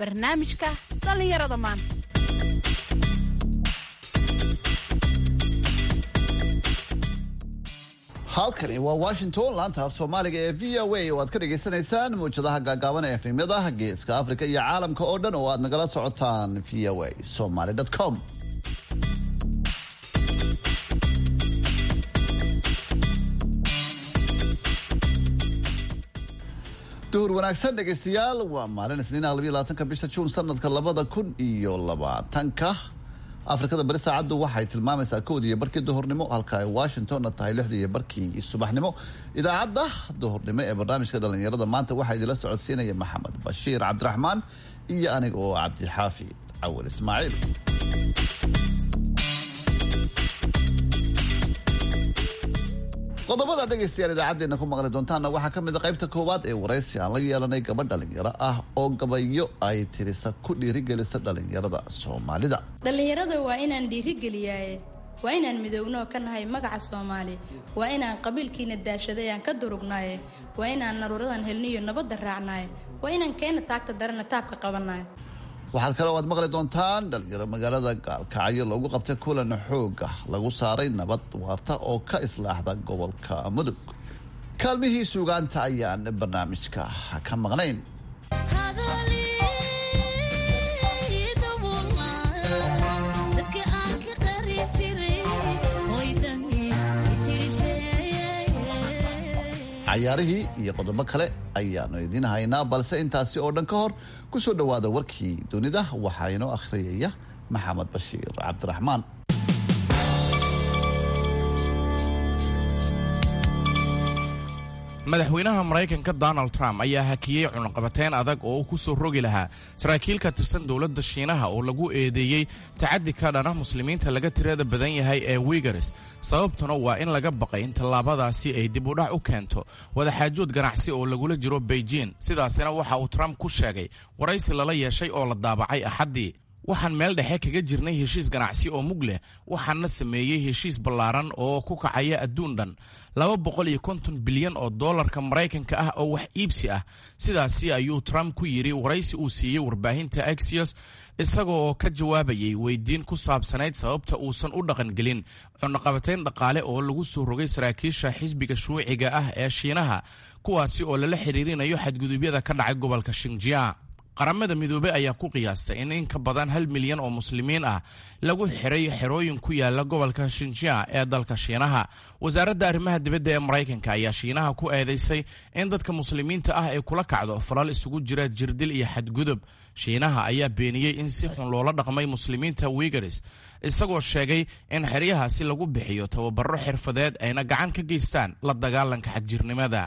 barnaamijka dhallinyarada maanta halkani waa washington laanta af soomaaliga ee v o a oo aad ka dhagaysanaysaan mawjadaha gaagaaban ee efemyada geeska afrika iyo caalamka oo dhan oo aad nagala socotaan v o a somaly com duhur wanaagsan dhegaystayaal waa maalin isniinaha labiyo labaatanka bisha juun sanadka labada kun iyo labaatanka afrikada bari saacaddu waxay tilmaamaysaa kowdii iyo barkii duhurnimo halka ay washingtonna tahay lixdii iyo barkii subaxnimo idaacadda duhurnimo ee barnaamijka dhallinyarada maanta waxaa idinla socodsiinaya maxamed bashiir cabdiraxmaan iyo aniga oo cabdixaafid cawal ismaaciil qodobada dhegaystayaal idaacadeena ku maqli doontaana waxaa ka mid a qaybta koowaad ee waraysi aan la yeelanay gabadh dhalinyaro ah oo gabayo ay tirisa ku dhiirigelisa dhalinyarada soomaalida dhallinyarada waa inaan dhiirigeliyaaye waa inaan midownoo ka nahay magaca soomaali waa inaan qabiilkiina daashaday aan ka durugnaaye waa inaan naruuradan helniyo nabadda raacnaaye waa inaan keena taagta darana taabka qabanayo waxaad kale o aad maqli doontaan dhalinyaro magaalada gaalkacyo loogu qabtay kulan xooga lagu saaray nabad waarta oo ka islaaxda gobolka mudug kaalmihii suugaanta ayaan barnaamijka ka maqnayn cayaarihii iyo qodobo kale ayaanu idiin haynaa balse intaasi oo dhan ka hor ku soo dhowaada warkii dunida waxaa inoo akhriyaya maxamed bashiir cabdiraxmaan madaxweynaha maraykanka donald trump ayaa hakiyey cunaqabateyn adag oo uu ku soo rogi lahaa saraakiil ka tirsan dowladda shiinaha oo lagu eedeeyey tacaddi ka dhana muslimiinta laga tirada badan yahay ee wigares sababtuna waa in laga baqay in tallaabadaasi ay dib udhac u keento wadaxaajood ganacsi oo lagula jiro beijing sidaasina waxa uu trump ku sheegay waraysi lala yeeshay oo la daabacay axaddii waxaan meel dhexe kaga jirnay heshiis ganacsi oo mug leh waxaana sameeyey heshiis ballaaran oo ku kacaya adduun dhan laba boqol iyo konton bilyan oo dollarka maraykanka ah oo wax iibsi ah sidaasi ayuu trump ku yidhi waraysi uu siiyey warbaahinta axios isagoo ka jawaabayay weydiin ku saabsanayd sababta uusan u dhaqangelin cunaqabatayn dhaqaale oo lagu soo rogay saraakiisha xisbiga shuuciga ah ee shiinaha kuwaasi oo lala xidhiirinayo xadgudubyada ka dhacay gobolka shinjia qaramada midoobey ayaa ku qiyaastay in in ka badan hal milyan oo muslimiin ah lagu xiray xerooyin ku yaala gobolka shinjia ee dalka shiinaha wasaaradda arrimaha dibadda ee maraykanka ayaa shiinaha ku eedaysay in dadka muslimiinta ah ay kula kacdo falal isugu jira jirdil iyo xadgudub shiinaha ayaa beeniyey in si xun loola dhaqmay muslimiinta wigares isagoo sheegay in xeryahaasi lagu bixiyo tababaro xirfadeed ayna gacan ka geystaan la dagaalanka xagjirnimada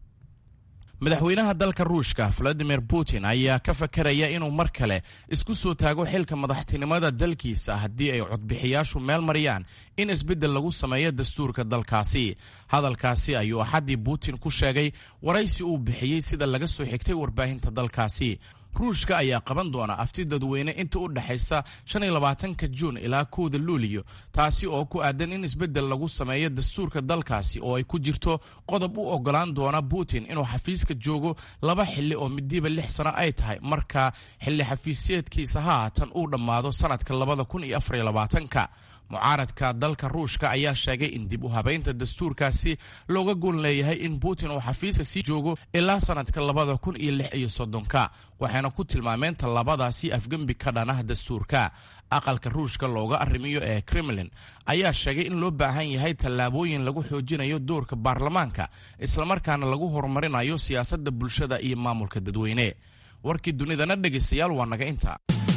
madaxweynaha dalka ruushka valadimir putin ayaa ka fakaraya inuu mar kale isku soo taago xilka madaxtinimada dalkiisa haddii ay codbixiyaashu meel mariyaan in isbeddel lagu sameeyo dastuurka dalkaasi hadalkaasi ayuu axaddii putin ku sheegay waraysi uu bixiyey sida laga soo xigtay warbaahinta dalkaasi ruushka ayaa qaban doona afti dadweyne inta u dhexaysa shan iyo labaatanka juun ilaa kowda luuliyo taasi oo ku aadan in isbeddel lagu sameeyo dastuurka dalkaasi oo ay ku jirto qodob u ogolaan doona putin inuu xafiiska joogo laba xilli oo midiiba lix sano ay tahay marka xilli xafiisyeedkiisa haatan uu dhammaado sanadka labada kun iyo afariyo labaatanka mucaaradka dalka ruushka ayaa sheegay in dib u habaynta dastuurkaasi looga gool leeyahay in putin uu xafiiska sii joogo ilaa sanadka labada kun iyo lix iyo soddonka waxayna ku tilmaameen tallaabadaasi afgembi ka dhanah dastuurka aqalka ruushka looga arrimiyo ee kremlin ayaa sheegay in loo baahan yahay tallaabooyin lagu xoojinayo doorka baarlamaanka islamarkaana lagu horumarinayo siyaasadda bulshada iyo maamulka dadweyne warkii dunidana dhegaystayaal waa naga inta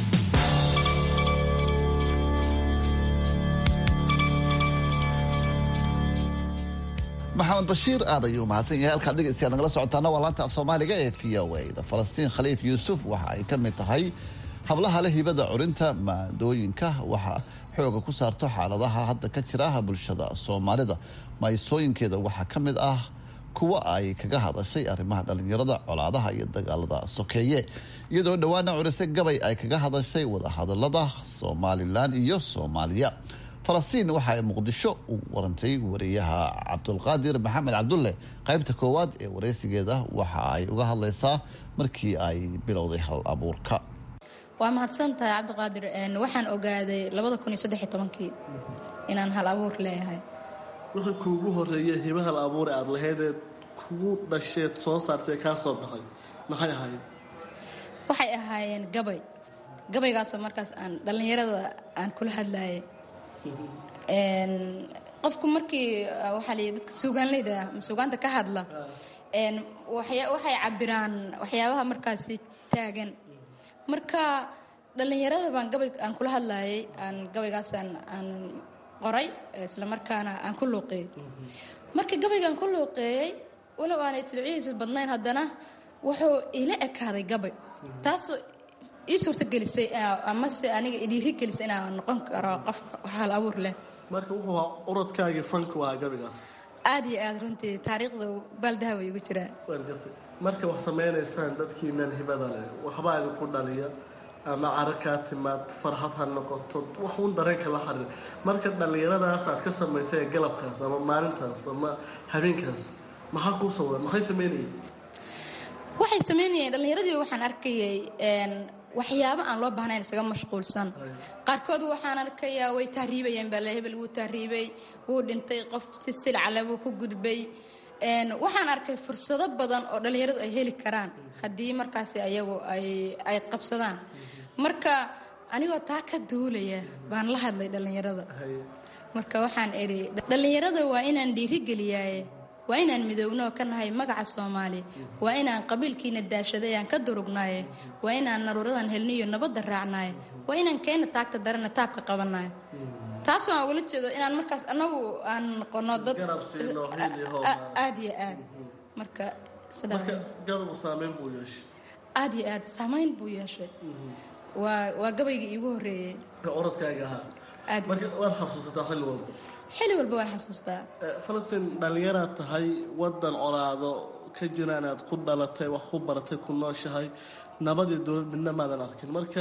maxamed bashiir aad ayuu mahadsan yahay halkaad dhegaystayaal nagala socotaana waa laanta af soomaaliga ee v o a da falastiin khaliif yuusuf waxa ay ka mid tahay hablaha leh hibada curinta maadooyinka waxa xooga ku saarto xaaladaha hadda ka jira bulshada soomaalida maysooyinkeeda waxaa ka mid ah kuwa ay kaga hadashay arrimaha dhalinyarada colaadaha iyo dagaalada sokeeye iyadoo dhowaana curisay gabay ay kaga hadashay wadahadalada somalilan iyo soomaaliya falastiin waxa ay muqdisho u warantay wariyaha cabdulqaadir maxamed cabdulle qaybta koowaad ee waraysigeeda waxa ay uga hadlaysaa markii ay bilowday hal abuurka waa mahadsan tahay cabdiqaadir waxaan ogaaday labada kun iyo saddexiy tobankii inaan hal abuur leeyahay wixii kuugu horeeya hiba hal abuure aada lahaydeed kugu dhasheed soo saartee kaa soo baxay maxay ahaayeen waxay ahaayeen gabay gabaygaasoo markaas aan dhallinyarada aan kula hadlayay qofku markii waxaa lay dadka suugaanleyda ah ama suugaanta ka hadla waxay cabiraan waxyaabaha markaasi taagan marka dhallinyarada baan gabay aan kula hadlayay aan gabaygaasaan aan qoray isla markaana aan ku luuqeeyey marka gabaygaan ku luuqeeyey walow aanay tulcihiisu badnayn haddana wuxuu ila ekaaday gabay taasoo ii suurtagelisay amase aniga idhiiri gelisay inaan noqon karo qof hal abuur leh marka wuxuu ahaa uradkaagii fanku ahaa gabaygaas aada iyo aada runtii taariikhda baaldaha way igu jiraan waan gartay marka wax samaynaysaan dadkiinan hibada leh waxbaa idinku dhaliya ama caro kaa timaad farxad ha noqoto wax uun dareenka la xariir marka dhallinyaradaas aad ka samaysay ee galabkaas ama maalintaas ama habeenkaas maxaa kuu sawira maxay samaynayeen waxay samaynayeen dhallinyaradii waxaan arkayay waxyaabo aan loo baahnayn isaga mashquulsan qaarkood waxaan arkayaa way tahriibayeen baa le hebel wuu tahriibay wuu dhintay qof si silcale buu ku gudbay waxaan arkay fursado badan oo dhallinyaradu ay heli karaan haddii markaasi ayagu ay qabsadaan marka anigoo taa ka duulaya baan la hadlay dhallinyarada marka waxaan idhi dhallinyarada waa inaan dhiirigeliyaaye waa inaan midownoo ka nahay magaca soomaali waa inaan qabiilkiina daashaday aan ka durugnaaye waa inaan naruuradan helniyo nabadda raacnaaye waa inaan keena taagta darana taabka qabanayo taas waan ugala jeedo inaan markaas anagu aan noqono dad aada iyo aad marka gabagu saameyn buu yeeshay aada iyo aad saamayn buu yeeshay waa waa gabaygii iigu horeeyey oradkaaga ahaa aad marka waad xasuusataa xilli walba xilli walba waan xasuustaa falastiin dhallinyaraad tahay wadan colaado ka jira inaad ku dhalatay wax ku baratay ku nooshahay nabadii dowlad midna maadan arkin marka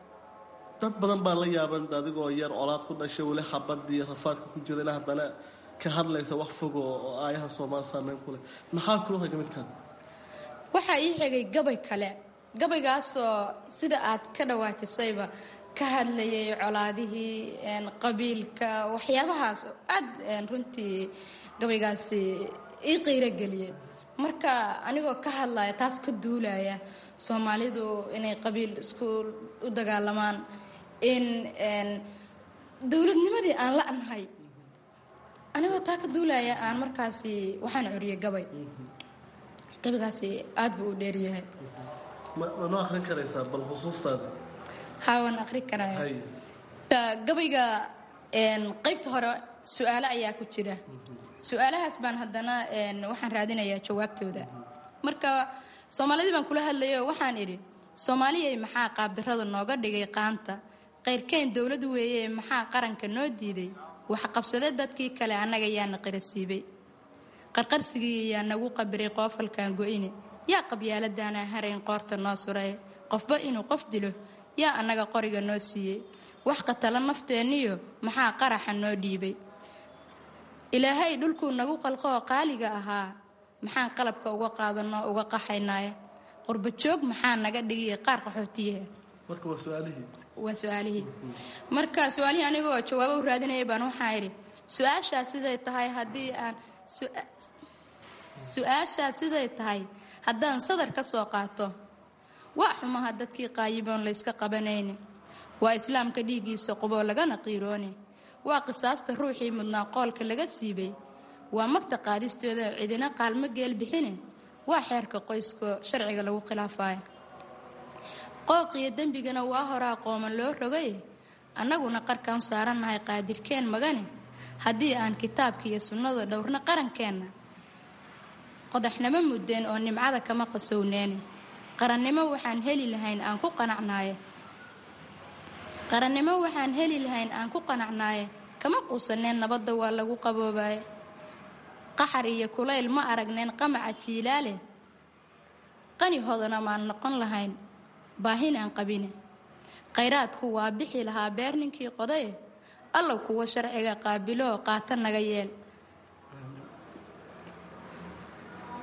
dad badan baa la yaaban adigoo yar colaad ku dhashay weli xabadii rafaadka ku jira ilaa haddana ka hadlaysa wax fogo oo aayaha soomaali saameyn ku leh maxaa kula taga midkan waxaa ii xigay gabay kale gabaygaasoo sida aad ka dhawaatisayba ka hadlayay colaadihii qabiilka waxyaabahaas oo aad runtii gabaygaasi ii qiiro geliyay marka anigoo ka hadlaya taas ka duulaya soomaalidu inay qabiil isku u dagaalamaan in dowladnimadii aan la nahay anigoo taa ka duulaya aan markaasi waxaan curiyay gabay gabaygaasi aad buu u dheeryahay ma noo akrin karaysaa bal xusuustaada haa waan akri karaya gabayga qaybta hore su-aalo ayaa ku jira su-aalahaas baan haddana waxaan raadinayaa jawaabtooda marka soomaalidii baan kula hadlayay oo waxaan idhi soomaaliyay maxaa qaabdarrada nooga dhigay qaanta qayrkeen dowlad weeye maxaa qaranka noo diiday waxqabsade dadkii kale annaga yaana qarasiibay qarqarsigii yaa nagu qabiray qoofalkan go-ine yaa qabyaaladaana harayn qoorta noo suray qofba inuu qof dilo yaa annaga qoriga noo siiyey wax qatala nafteenniyo maxaa qaraxa noo dhiibay ilaahay dhulkuu nagu qalqoo qaaliga ahaa maxaan qalabka uga qaadanoo uga qaxaynaaye qurba joog maxaa naga dhigiya qaar qaxootiyaha marka waa su-aalihii waa su-aalihii marka su-aalihii anigoo jawaabo u raadinaya baan waxaa idhi su-aashaas siday tahay haddii aan su-aashaas siday tahay haddaan sadar ka soo qaato waa xumaha dadkii qaayiboon layska qabanayne waa islaamka dhiiggiisa quboo lagana qiiroone waa qisaasta ruuxii mudnaa qoolka laga siibay waa magta qaadistooda cidina qaalmo geel bixine waa xeerka qoyskoo sharciga lagu khilaafayo qooqiyo dembigana waa horaa qooman loo rogay annaguna qarkaan saarannahay qaadirkeen magane haddii aan kitaabka iyo sunnada dhowrna qarankeenna qodaxnimo muddeen oo nimcada kama qasowneene qarannimo waxaan heli lahayn aan ku qanacnaaye qarannimo waxaan heli lahayn aan ku qanacnaaye kama quusaneen nabadda waa lagu qaboobaye qaxar iyo kulayl ma aragneen qamaca jiilaale qani hodana maan noqon lahayn baahinaan qabine khayraadku waa bixi lahaa beer ninkii qodaye allow kuwa sharciga qaabiloo qaata naga yeel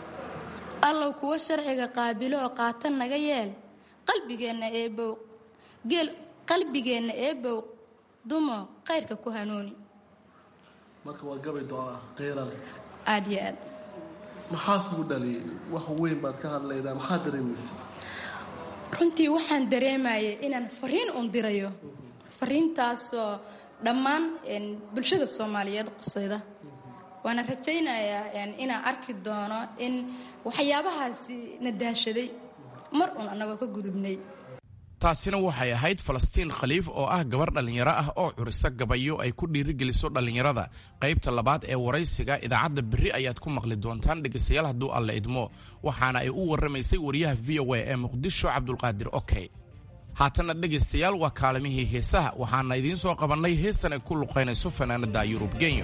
allow kuwa sharciga qaabiloo qaata naga yeel qalbigeenna eebow geel qalbigeenna eebow dumo khayrka ku hanuuni marka waa gabay doonaa qiira leh aada iyo aad maxaa kugu dhaliyay wax weyn baad ka hadlaydaa maxaa dareemaysa runtii waxaan dareemayay inaan fariin un dirayo fariintaasoo dhammaan bulshada soomaaliyeed qusayda waana rajaynayaa inaan arki doono in waxyaabahaasi na daashaday mar uun annagoo ka gudubnay taasina waxay ahayd falastiin khaliif oo ah gabar dhallinyaro ah oo curisa gabayo ay ku dhiirigeliso dhallinyarada qaybta labaad ee waraysiga idaacadda berri ayaad ku maqli doontaan dhegaystayaal hadduu alla idmo waxaana ay u warramaysay wariyaha v o a ee muqdisho cabdulqaadir okey haatanna dhegaystayaal waa kaalimihii heesaha waxaana idiin soo qabannay heestan ay ku luqaynayso fanaanadda yurub genyo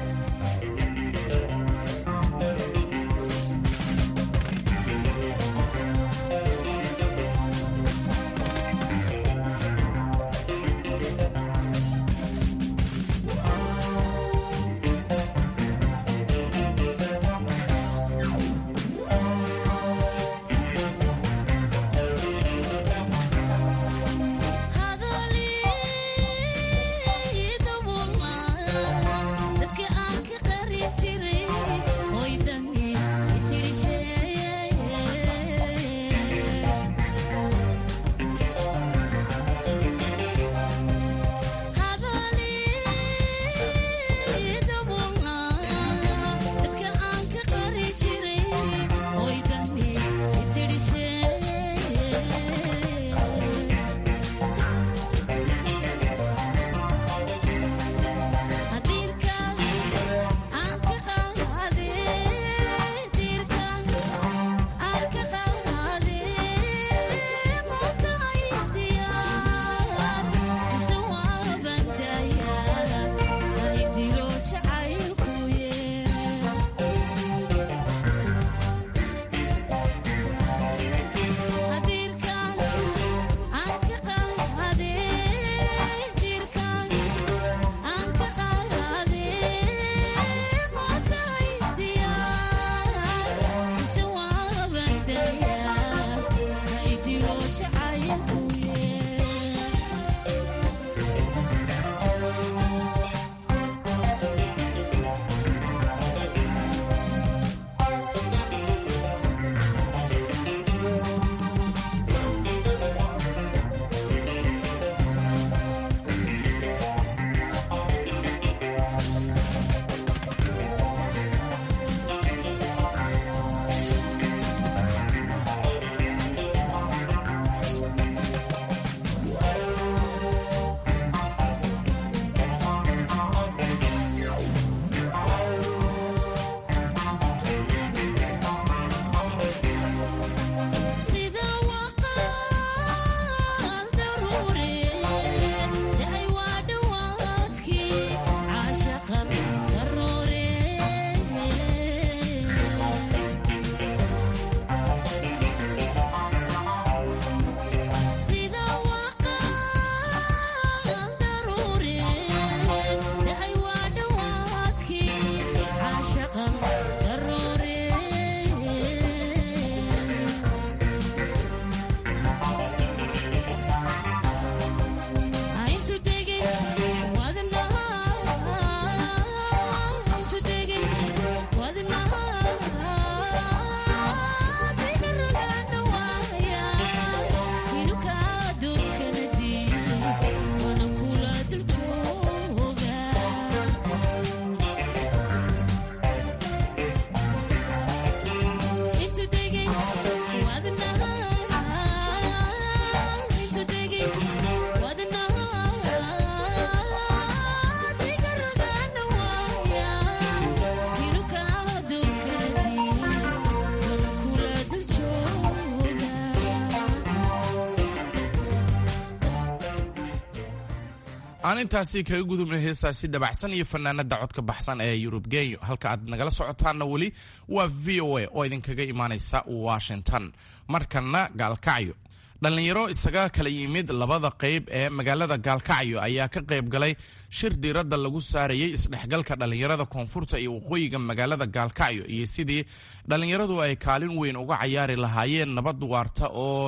aan intaasi kaga gudubnay heestaasi dabacsan iyo fanaanada codka baxsan ee yurub genyo halka aad nagala socotaanna weli waa v o a oo idinkaga imaanaysa washington markanna gaalkacyo dhallinyaro isaga kala yimid labada qayb ee magaalada gaalkacyo ayaa ka qayb galay shir diiradda lagu saarayay isdhexgalka dhallinyarada koonfurta iyo waqooyiga magaalada gaalkacyo iyo sidii dhallinyaradu ay kaalin weyn uga cayaari lahaayeen nabad waarta oo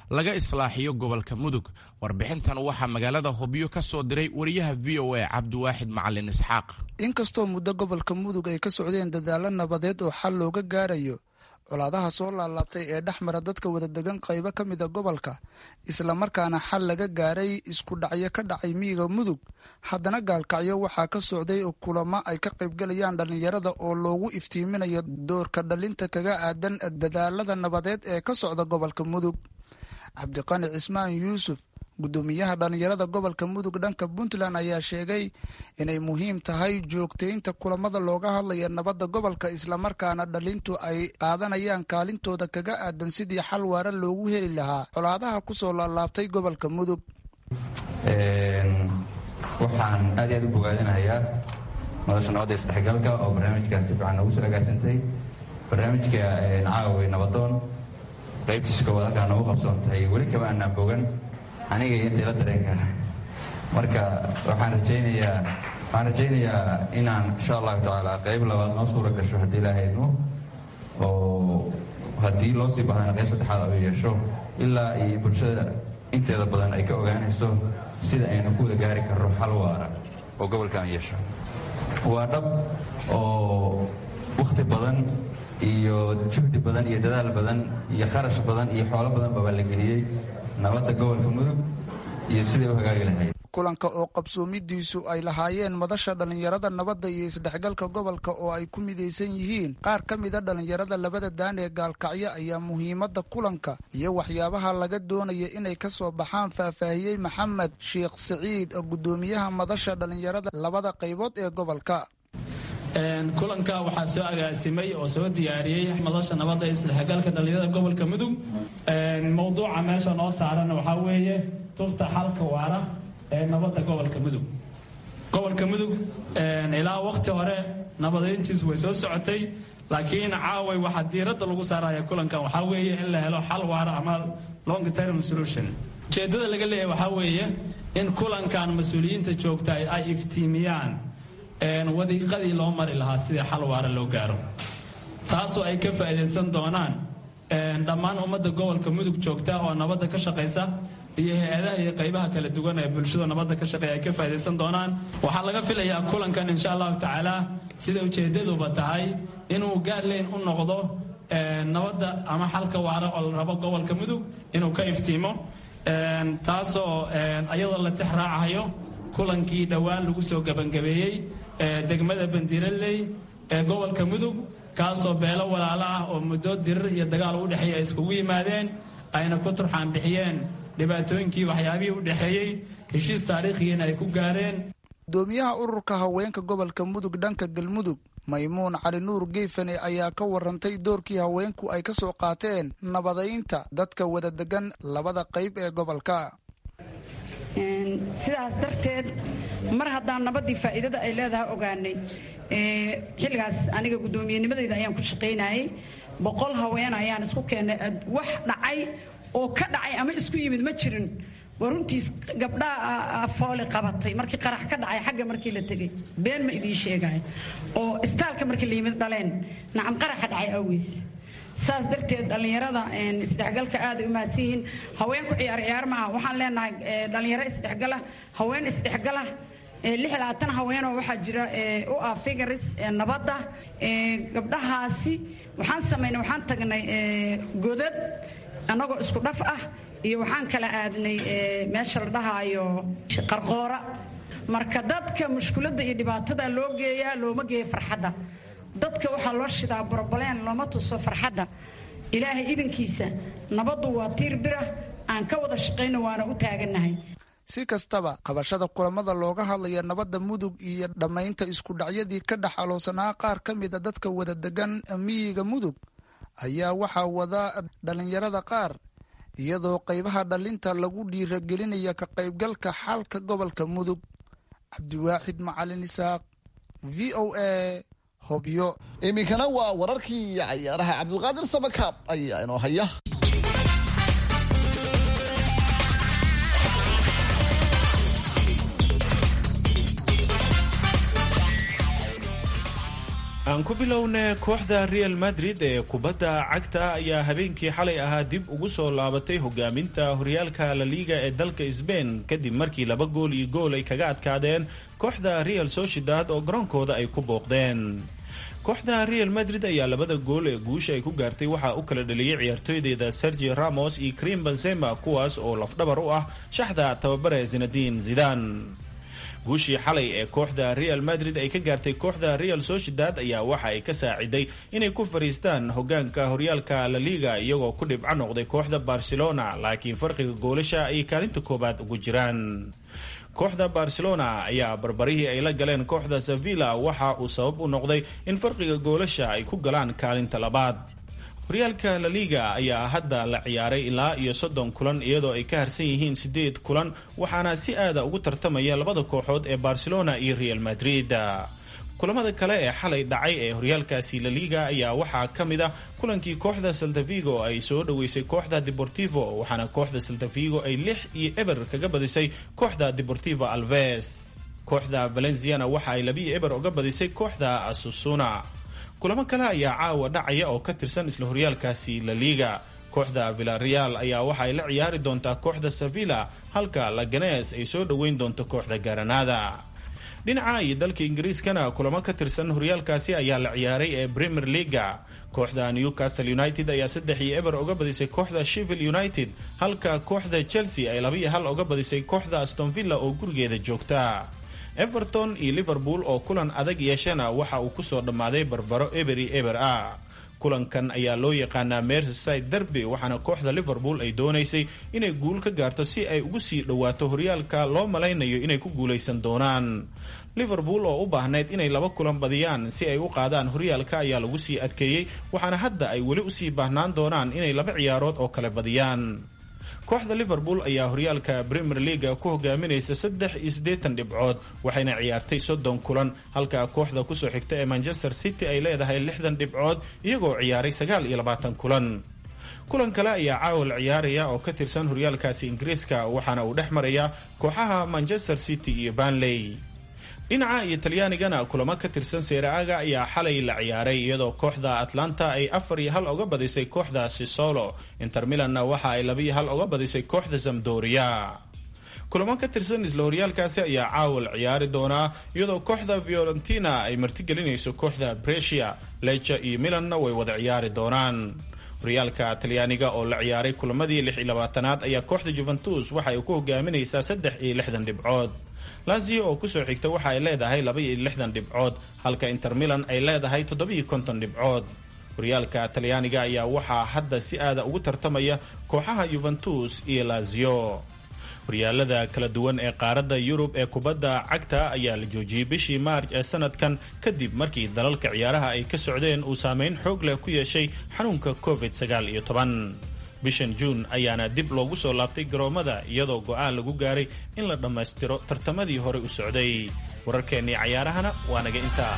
laga islaaxiyo gobolka mudug warbixintan waxaa magaalada hobyo ka soo diray wariyaha v o a cabdiwaaxid macalin isxaaq inkastoo muddo gobolka mudug ay ka socdeen dadaalo nabadeed oo xal looga gaarayo colaadaha soo laalaabtay ee dhex mara dadka wadadegan qaybo ka mida gobolka islamarkaana xal laga gaaray isku dhacyo ka dhacay miyiga mudug haddana gaalkacyo waxaa ka socday kulamo ay ka qaybgalayaan dhallinyarada oo loogu iftiiminayo doorka dhalinta kaga aadan dadaalada nabadeed ee ka socda gobolka mudug cabdiqani cismaan yuusuf gudoomiyaha dhallinyarada gobolka mudug dhanka puntland ayaa sheegay inay muhiim tahay joogtaynta kulamada looga hadlaya nabadda gobolka islamarkaana dhalintu ay qaadanayaan kaalintooda kaga aadan sidii xal waara loogu heli lahaa colaadaha kusoo laalaabtay gobolka mudug waxaan aad aad u bogaadinayaa madasha nabadda isdhexgalka oo barnaamijkaas si fiican noogu soo agaasantay barnaamijka caawi nabadoon qaybtiisa koowaad halkaa noogu qabsoontay weli kama aanaan bogan aniga iyo intayla dareenka marka waxaan rajaynayaa waxaan rajaynayaa inaan insha allahu tacaala qayb labaad noo suura gasho haddii ilaahaynu oo haddii loo sii bahdana qayb saddexaad u yeesho ilaa iyo bulshada inteeda badan ay ka ogaanayso sida aynu ku wada gaari karro xal waara oo gobolkan yeesho waa dhab oo wakhti badan iyo juhdi badan iyo dadaal badan iyo kharash badan iyo xoolo badan baba la geliyey nabadda gobolka mudug iyo siday u hagaagi lahayd kulanka oo qabsoomidiisu ay lahaayeen madasha dhallinyarada nabadda iyo isdhexgalka gobolka oo ay ku midaysan yihiin qaar ka mida dhallinyarada labada daan ee gaalkacyo ayaa muhiimadda kulanka iyo waxyaabaha laga doonaya inay ka soo baxaan faahfaahiyey maxamed sheekh siciid gudoomiyaha madasha dhallinyarada labada qaybood ee gobolka kulanka waxaa soo agaasimay oo soo diyaariyey madasha nabadda ee isdhexgalka dhallinyarada gobolka mudug mowduuca meesha noo saaran waxaa weeye tubta xalka waara ee nabadda gobolka mudug gobolka mudug ilaa wakhti hore nabadayntiis way soo socotay laakiin caaway waxaa diiradda lagu saaraya kulankan waxaa weeye in la helo xal waara ama long term solution ujeeddada laga leeyahay waxaa weeye in kulankan mas-uuliyiinta joogta ay iftiimiyaan wadiiqadii loo mari lahaa sidii xal waara loo gaaro taasoo ay ka faa'iidaysan doonaan dhammaan ummadda gobolka mudug joogta oo nabadda ka shaqaysa iyo hay-adaha iyo qaybaha kala duwan ee bulshada nabadda ka shaqeeya ay ka faa'iidaysan doonaan waxaa laga filayaa kulankan insha allahu tacaala sida ujeeddaduba tahay inuu gaarleyn u noqdo nabadda ama xalka waara oo la rabo gobolka mudug inuu ka iftiimo taasoo ayadoo la tix raacayo kulankii dhowaan lagu soo gebangabeeyey degmada bandiiraley ee gobolka mudug kaasoo beelo walaalo ah oo muddo dirir iyo dagaal u dhexeeya ay iskugu yimaadeen ayna ku turxaan bixiyeen dhibaatooyinkii waxyaabihii u dhexeeyey heshiis taariikhigiina ay ku gaareen gudoomiyaha ururka haweenka gobolka mudug dhanka galmudug maymuun cali nuur geefane ayaa ka warantay doorkii haweenku ay ka soo qaateen nabadaynta dadka wada degan labada qayb ee gobolka sidaas darteed mar haddaan nabaddii faa'iidada ay leedahay ogaanay xilligaas aniga guddoomiyennimadayda ayaan ku shaqaynayay boqol haween ayaan isku keennay wax dhacay oo ka dhacay ama isku yimid ma jirin waa runtiis gabdhaa fooli qabatay markii qarax ka dhacay xagga markii la tegey been ma idiin sheegaayo oo istaalka markii la yimid dhaleen nacam qaraxa dhacay awgiis saas darteed dhallinyarada isdhexgalka aaday u mahadsan yihiin haweenku ciyaar ciyaar maaha waxaan leenahay dhallinyaro isdhexgala haween isdhexgala lix labaatan haweenoo waxaa jira u ah figaris nabadda gabdhahaasi waxaan samaynay waxaan tagnay godad annagoo isku dhaf ah iyo waxaan kala aadnay meesha la dhahaayo qarqoora marka dadka mushkuladda iyo dhibaatada loo geeyaa looma geeya farxadda dadka waxaa loo shidaa borobaleen looma tuso farxadda ilaahay idankiisa nabaddu waa tiir bira aan ka wada shaqayno waana u taagannahay si kastaba qabashada kulamada looga hadlaya nabadda mudug iyo dhammaynta isku dhacyadii ka dhex aloosanaa qaar ka mida dadka wada degan miyiga mudug ayaa waxaa wada dhallinyarada qaar iyadoo qaybaha dhalinta lagu dhiiragelinaya ka qaybgalka xalka gobolka mudug cabdiwaaxid macalin isaaq v o a hobyo iminkana waa wararkii cayaaraha cabdulqaadir samakaab ayaa inoo haya aan ku bilowna kooxda real madrid ee kubadda cagta ayaa habeenkii xalay ahaa dib ugu soo laabatay hogaaminta horyaalka la liiga ee dalka sbain kadib markii laba gool iyo gool ay kaga adkaadeen kooxda real sociedad oo garoonkooda ay ku booqdeen kooxda real madrid ayaa labada gool ee guusha ay ku gaartay waxaa u kala dhaliyey ciyaartooydeeda sergio ramos iyo cream benzema kuwaas oo lafdhabar u ah shaxda tababare zinadin zidan guushii xalay ee kooxda real madrid ay ka gaartay kooxda real sociedad ayaa waxa ay ka saaciday inay ku fariistaan hogaanka horyaalka la liga iyagoo ku dhibco noqday kooxda barcelona laakiin farqiga goolasha ay kaalinta koobaad ugu jiraan kooxda barcelona ayaa barbarihii ay la galeen kooxda sevilla waxa uu sabab u noqday in farqiga goolasha ay ku galaan kaalinta labaad horyaalka la liga ayaa hadda la ciyaaray ilaa iyo soddon kulan iyadoo ay ka harsan yihiin sideed kulan waxaana si aada ugu tartamaya labada kooxood ee barcelona iyo real madrid kulamada kale ee xalay dhacay ee horyaalkaasi la liga ayaa waxaa ka mid ah kulankii kooxda saltavigo ay soo dhoweysay kooxda deportivo waxaana kooxda saltavigo ay lix iyo eber kaga badisay kooxda deportivo alves kooxda valenciana waxa ay labiyo eber uga badisay kooxda asusuna kulamo kale ayaa caawa dhacaya oo ka tirsan isla horyaalkaasi la liga kooxda villareal ayaa waxa ay la ciyaari doontaa kooxda sevilla halka laganes ay soo dhoweyn doonto kooxda garanada dhinaca iyo dalka ingiriiskana kulamo ka tirsan horyaalkaasi ayaa la ciyaaray ee premier leaga kooxda newcastle united ayaa saddex iyo eber uga badisay kooxda shevil united halka kooxda chelsea ay laba iyo hal uga badisay kooxda astonvilla oo gurigeeda joogta everton iyo liverpool oo kulan adag yeeshana waxa uu kusoo dhammaaday barbaro eberi eber ah kulankan ayaa loo yaqaanaa merside derby waxaana kooxda liverpool ay doonaysay inay guul ka gaarto si ay ugu sii dhowaato horyaalka loo malaynayo inay ku guulaysan doonaan liverpool oo u baahnayd inay laba kulan badiyaan si ay u qaadaan horyaalka ayaa lagu sii adkeeyey waxaana hadda ay weli usii baahnaan doonaan inay laba ciyaarood oo kale badiyaan kooxda liverpool ayaa horyaalka premier leaga ku hogaaminaysa saddex iyo siddeetan dhibcood waxayna ciyaartay soddon kulan halka kooxda kusoo xigta ee manchester city ay leedahay lixdan dhibcood iyagoo ciyaaray sagaal iyo labaatan kulan kulan kale ayaa caawa la ciyaaraya oo ka tirsan horyaalkaasi ingiriiska waxaana uu dhex maraya kooxaha manchester city iyo banley dhinaca iyo talyaanigana kulamo ka tirsan seera-aga ayaa xalay la ciyaaray iyadoo kooxda atlanta ay afar iyo hal uga badisay kooxda sisolo inter milanna waxa ay laba iyo hal uga badisay kooxda zamdoria kulamo ka tirsan isla horyaalkaasi ayaa caawa la ciyaari doonaa iyadoo kooxda violentina ay martigelinayso kooxda bresia leja iyo milanna way wada ciyaari doonaan horyaalka talyaaniga oo la ciyaaray kulamadii lix iyo labaatanaad ayaa kooxda juventus waxa ay ku hogaaminaysaa saddex iyo lixdan dhibcood lazio oo kusoo xigta waxa ay leedahay laba iyo lixdan dhibcood halka inter milan ay leedahay toddobiyo konton dhibcood horyaalka talyaaniga ayaa waxaa hadda si aada ugu tartamaya kooxaha yuventus iyo lazio horyaalada kala duwan ee qaaradda yurub ee kubadda cagta ayaa la joojiyey bishii maarj ee sanadkan kadib markii dalalka ciyaaraha ay ka socdeen uu saameyn xoog leh ku yeeshay xanuunka covid sagaal iyo toban bishan juun ayaana dib loogu soo laabtay garoomada iyadoo go-aan lagu gaaray in la dhammaystiro tartamadii horey u socday wararkeennii cayaarahana waa naga intaa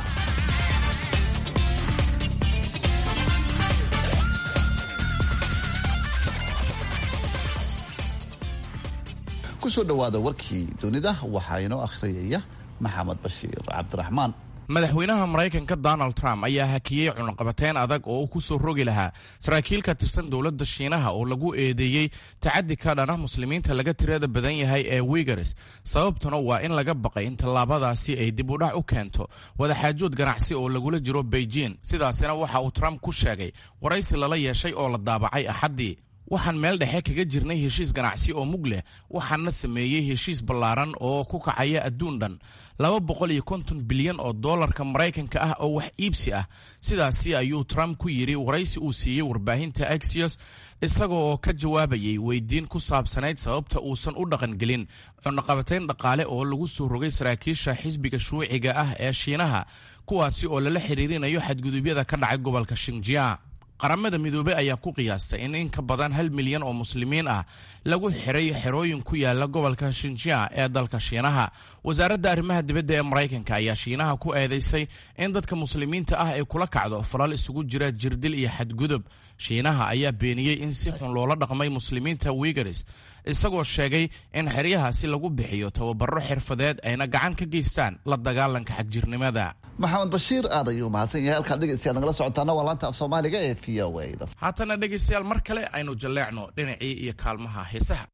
kusoo dhowaada warkii dunida waxaa inoo akhriyaya maxamed bashiir cabdiraxmaan madaxweynaha maraykanka donald trump ayaa hakiyey cunaqabateyn adag oo uu ku soo rogi lahaa saraakiil ka tirsan dowladda shiinaha oo lagu eedeeyey tacadi ka dhana muslimiinta laga tirada badan yahay ee wigares sababtuna waa in laga baqay in tallaabadaasi ay dib u dhac u keento wadaxaajood ganacsi oo lagula jiro beijing sidaasina waxa uu trump ku sheegay waraysi lala yeeshay oo la daabacay axaddii waxaan meel dhexe kaga jirnay heshiis ganacsi oo mug leh waxaana sameeyey heshiis ballaaran oo ku kacaya adduun dhan laba boqol iyo konton bilyan oo doolarka maraykanka ah oo wax iibsi ah sidaasi ayuu trump ku yidhi waraysi uu siiyey warbaahinta axios isaga oo ka jawaabayay weydiin ku saabsanayd sababta uusan u dhaqangelin cunaqabatayn dhaqaale oo lagu soo rogay saraakiisha xisbiga shuuciga ah ee shiinaha kuwaasi oo lala xiriirinayo xadgudubyada ka dhacay gobolka shinjia qaramada midoobey ayaa ku qiyaastay in in ka badan hal milyan oo muslimiin ah lagu xiray xerooyin ku yaala gobolka shinjia ee dalka shiinaha wasaaradda arrimaha dibadda ee maraykanka ayaa shiinaha ku eedeysay in dadka muslimiinta ah ay kula kacdo falal isugu jira jirdil iyo xadgudub shiinaha ayaa beeniyey in si xun loola dhaqmay muslimiinta wigaris isagoo sheegay in xeryahaasi lagu bixiyo tababaro xirfadeed ayna gacan ka geystaan la dagaalanka xagjirnimada maxamed bashiir aad ayuu mahadsan yahay halkaad dhegeystayaal nagala socotaana waa laanta af soomaaliga ee v o a haatana dhegaystayaal mar kale aynu jalleecno dhinacii iyo kaalmaha heesaha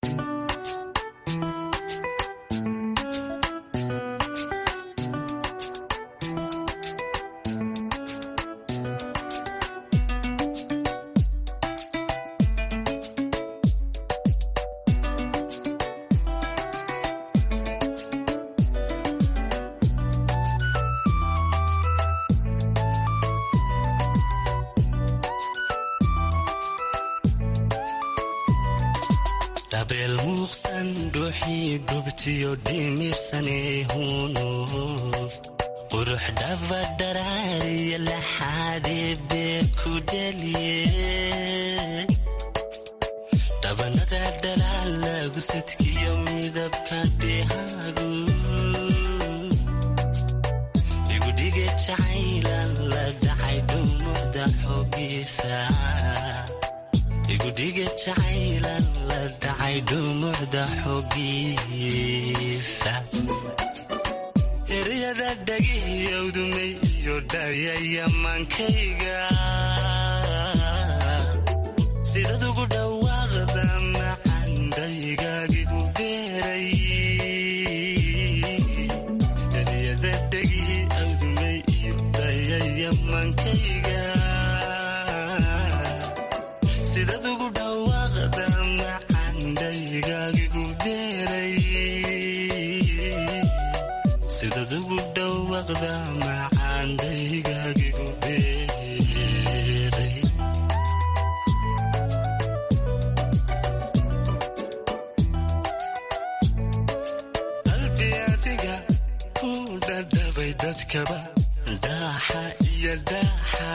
dabeel muuqsan dhuuxii gubtiyo dhimirsaneehuunu qurux dhabadharaariya laxaadee bee ku dhaliye dhabanada dhalaal lagu sadkiyo midabka dhehaagu igudhige jacaylan la dhacay dhumucda xoogiisa igudhige jacaylan la dhacay dhumucda xoogiisa eryada dhagihiyowdumay iyo dhayayamaankayga sidad ugu dhawaaqda macandhaygagigu beeray eryada dhagihi awdumay iyo dhayayamaankayga sidad ugu dhawaaqda macandhaygagigu beeray sidad ugu dhawaaqda macandhaygagigu beeray qalbi adiga ku dhadhabay dadkaba dhaaxa iyo dhaaxa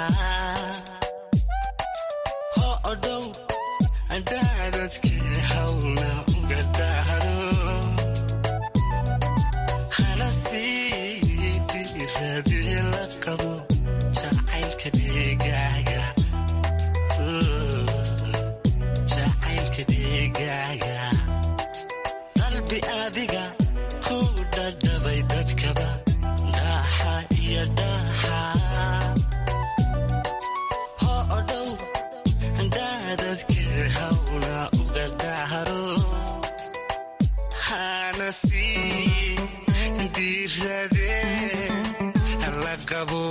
ho odhow dhaadadkii hawna uga dhaaro hana sii dhiiradii la qabo jacaylka deegaaga jacaylka deegaaga qalbi adiga ku dhadhabay dadkaba dhaaxa iyo dhaaxa ho odhow dhaadadkii hawna uga dhaaro hana sii diiradee la qabo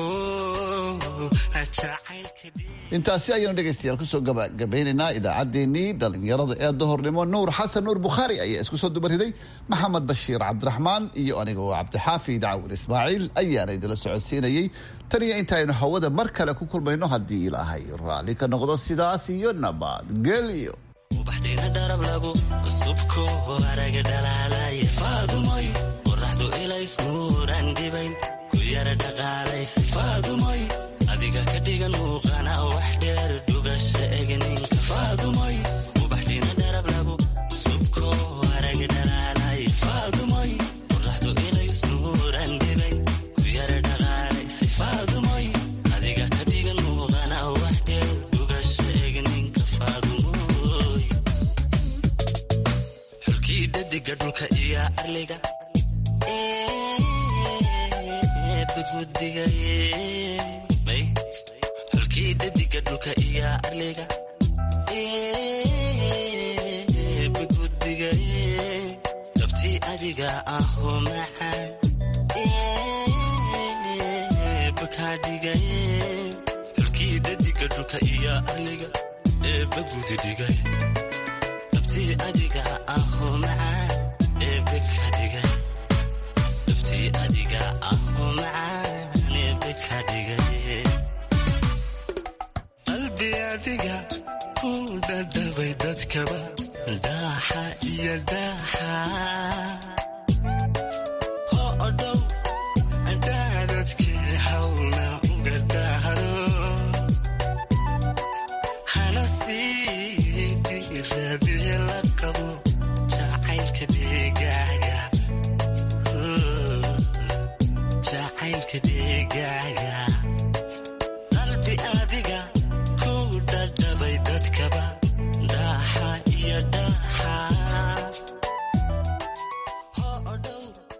jacaylka intaasi ayaynu dhegaystayaal kusoo gabagabaynaynaa idaacaddeenii dhallinyarada ee duhurnimo nuur xasan nuur bukhaari ayaa isku soo dubariday maxamed bashiir cabdiraxmaan iyo aniga oo cabdixaafi dacwin ismaaciil ayaana idinla socodsiinayey tan iyo intaaynu hawada mar kale ku kulmayno haddii ilaahay raalli ka noqdo sidaas iyo nabadgelyo ubaxdhina dharab lagu subko araga dhalaalay faadumoy qoraxdu ilays nuuran dhibayn ku yara dhaqaalays faadumoy adiga ka dhigan muuqana wax dheer dhugasha egninka faadumoy ubaxdhina dharab lagu subko araga dhalaalay faadumoy qoraxdu ilays nuuran dhibayn ku yara dhaqaalays faadumoy adiga ka dhigan muuqana wax dheer dhugasha egninka faadumoy xulkii dhadiga dhulka iyo arliga bagudigay xulkii dhadiga dhulka iyo arliga bagudigay dabtii adiga aho macaan bakaadhigay xulkii dhadiga dhulka iyo arliga ee bagudidigay dabtii adiga aho macaan ee bakaadhigay dabtii adiga aho macaan ee bakaadhigay qalbi adiga ku dhadhabay dadkaba dhaaxa iyo dhaaxa ho odhow dhaadadkii hawna uga dhaaro hana sii diiradii la qabo jacaylka deegaaga jacaylka deegaaga